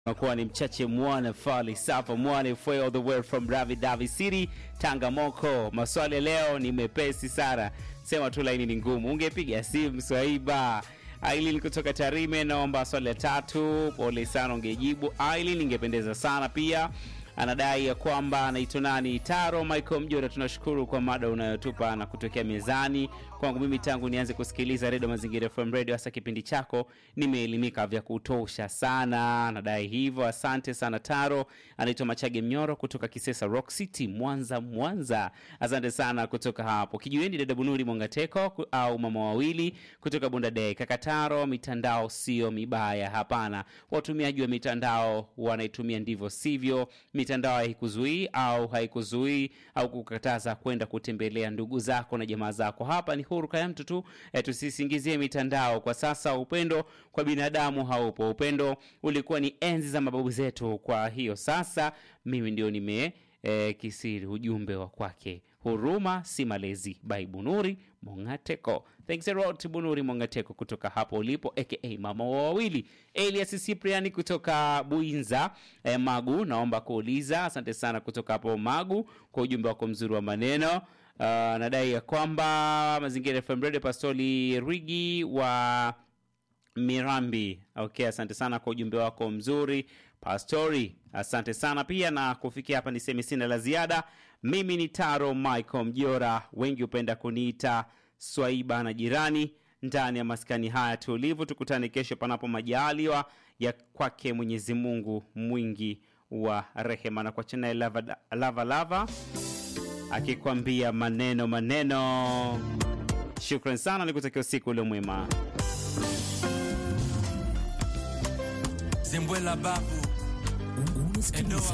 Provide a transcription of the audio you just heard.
unakuwa ni mchache mwana fali safa mwana fwe all the way from Ravi Davi City Tanga Moko. Maswali ya leo ni mepesi sana, sema tu laini ni ngumu, ungepiga simu Swaiba. Aileen kutoka Tarime, naomba swali la tatu. Pole sana, ungejibu Aileen, ingependeza sana pia anadai ya kwamba anaitwa nani Taro Michael Mjora. Tunashukuru kwa mada unayotupa na kutokea mezani. Kwangu mimi tangu nianze kusikiliza redio Mazingira FM radio, hasa kipindi chako, nimeelimika vya kutosha sana. Anadai hivyo, asante sana Taro. Anaitwa Machage Mnyoro kutoka Kisesa Rock City, Mwanza, Mwanza. Asante sana kutoka hapo Kijiweni. Dada Bunuri Mongateko ku- au mama wawili kutoka Bundadei. Kaka Taro, mitandao sio mibaya, hapana. Watumiaji wa mitandao wanaitumia ndivyo sivyo mitandao haikuzuii au haikuzuii au kukataza kwenda kutembelea ndugu zako na jamaa zako. Hapa ni huruka ya mtu tu e, tusisingizie mitandao kwa sasa. Upendo kwa binadamu haupo. Upendo ulikuwa ni enzi za mababu zetu. Kwa hiyo sasa mimi ndio nime e, kisiri ujumbe wa kwake huruma si malezi by Bunuri Mongateko. Thanks a lot Bunuri Mongateko kutoka hapo ulipo aka mama wa wawili. Elias Cyprian kutoka Buinza eh, Magu, naomba kuuliza. Asante sana kutoka hapo Magu kwa ujumbe wako mzuri wa maneno. Uh, nadai ya kwamba Mazingira FM Radio Pastori Rigi wa Mirambi. Okay, asante sana kwa ujumbe wako mzuri Pastori, asante sana pia. Na kufikia hapa niseme sina la ziada. Mimi ni Taro Michael Mjora, wengi hupenda kuniita Swaiba na jirani ndani ya maskani haya tulivu. Tukutane kesho, panapo majaliwa ya kwake Mwenyezi Mungu mwingi wa rehema, na kwa chana lava, lava, lava akikwambia maneno maneno. Shukran sana, nikutakia usiku ule mwema. Zembwela babu Unasikiliza